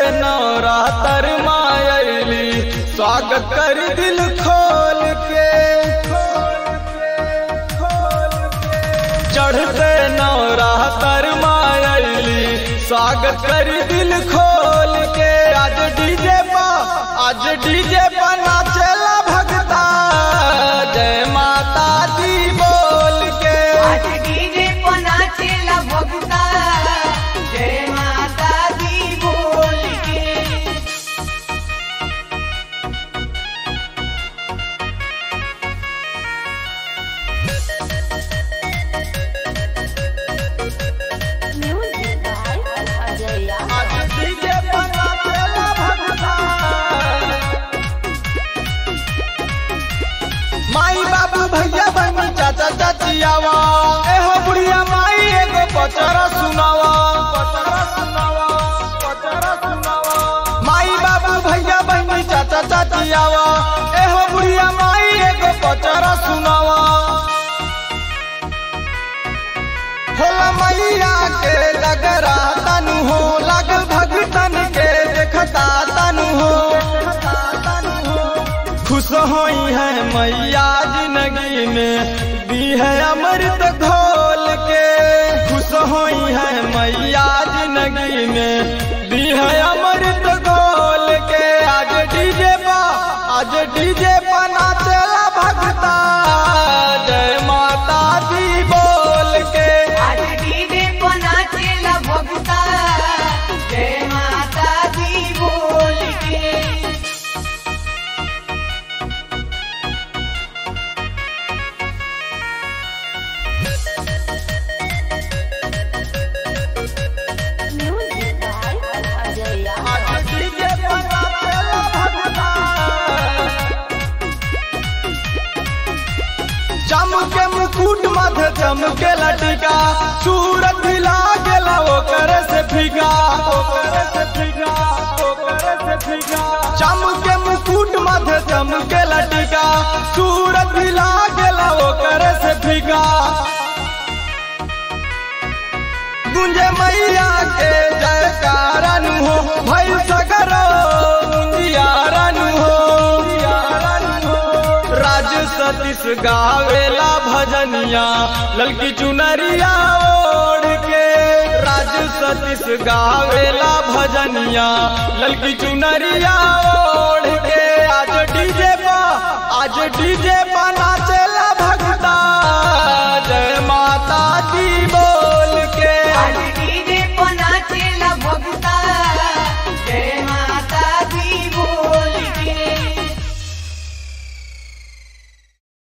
नवरातर मायली स्वागत कर दिल खोल के चढ़ते नवरातर मायली स्वागत कर दिल खोल के आज डीजे पा आज डीजे पा नाचेला भगता जय माता दी बोल के आज डीजे को नाचेला भगता जय माता दी बोल के Music by Ajaya. आज डीजे पा नाचेला भगता माई बाबू भैया बहन चाचा चाचियावा एहो बुढ़िया माई एगो पचरा सुनावा पचरा सुनावा पचरा सुनावा माई बाबू भैया बहन चाचा चाचियावा एहो बुढ़िया माई एगो पचरा सुनावा होला मैया के लगरा तनु हो लगल भगतन के देखता तनु हो खुश होई है मैया जिंदगी में दी है अमृत घोल के खुश होई है मैया जिंदगी में दी है अमृत घोल के आज डीजे पा आज डीजे पा नाचेला भगता जय माता दी बोल के आज डीजे को नाचेला भगता जय माता दी बोल के Music by Ajaya. आज डीजे पा नाचेला भगता चमके मुकुट मध्य चमके लटिका सूरत हिला गेला ओकर से फिगा ओकर से फिगा ओकर से फिगा चमके मुकुट मध्य चमके लटिका सूरत हिला गेला ओकर से फिगा गुंजे मैया के जयकारन हो भई सगरो मुंदियारन हो राज सतीश गावेला भजनिया ललकी चुनरिया ओढ़ के राज सतीश गावेला भजनिया ललकी चुनरिया ओढ़ के